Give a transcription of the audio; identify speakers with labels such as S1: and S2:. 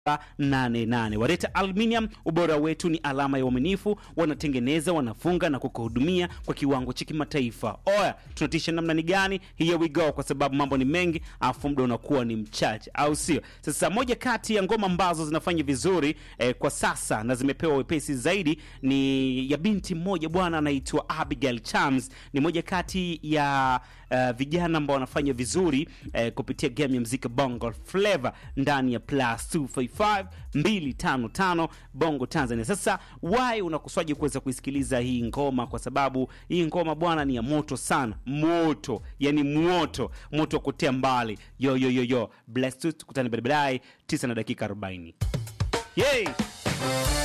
S1: 88 Wareta Aluminium, ubora wetu ni alama ya uaminifu. Wanatengeneza, wanafunga na kukuhudumia kwa kiwango cha kimataifa. Oya, tunatisha namna ni gani? Here we go, kwa sababu mambo ni mengi afu muda unakuwa ni mchache, au sio? Sasa moja kati ya ngoma ambazo zinafanya vizuri eh, kwa sasa na zimepewa wepesi zaidi ni ya binti mmoja bwana, anaitwa Abigail Chams. Ni moja kati ya uh, vijana ambao wanafanya vizuri eh, kupitia game ya mziki Bongo Flava ndani ya plus 255 255 Bongo Tanzania. Sasa why unakuswaje kuweza kuisikiliza hii ngoma? Kwa sababu hii ngoma bwana ni ya moto sana, moto yani moto moto wa kutea mbali. Yo yo yo yo, bless tu, tukutane baadaye 9 na dakika 40. Yay!